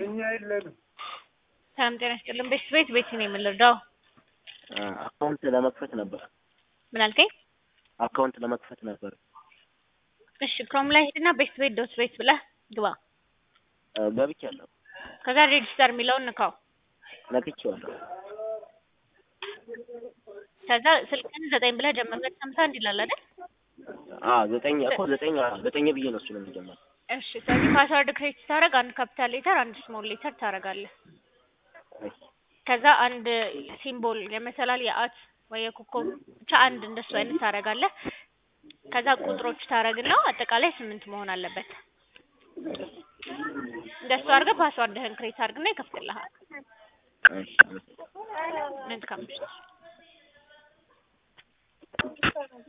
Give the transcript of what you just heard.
እኛ የለንም። ሰላም ጤና ይስጥልን። ቤት ቤት ቤት ነው የምንረዳው። አካውንት ለመክፈት ነበር። ምን አልከኝ? አካውንት ለመክፈት ነበር። እሺ ክሮም ላይ ሄድና ቤት ቤት ዶት ቤት ብለህ ግባ። ገብቻለሁ። ከዛ ሬጅስተር የሚለውን ንካው። ነክቼዋለሁ። ከዛ ስልክህን ዘጠኝ ብለህ ጀምር። ሁለት ሃምሳ አንድ ይላል አይደል? አ ዘጠኝ እኮ ዘጠኝ ዘጠኝ ብዬ ነው እሱ ነው የሚጀምረው። እሺ ስለዚህ ፓስወርድ ክሬት ስታደርግ አንድ ካፒታል ሌተር አንድ ስሞል ሌተር ታደርጋለህ። እሺ ከዛ አንድ ሲምቦል የመሰላል የአት ወይ የኮከብ ብቻ አንድ እንደሱ አይነት ታደርጋለህ። ከዛ ቁጥሮች ታደርግና አጠቃላይ ስምንት መሆን አለበት። እንደሱ አድርገህ ፓስዋርድህን ክሬት አድርግና ይከፍትልሃል። እሺ መልካም ምሽት።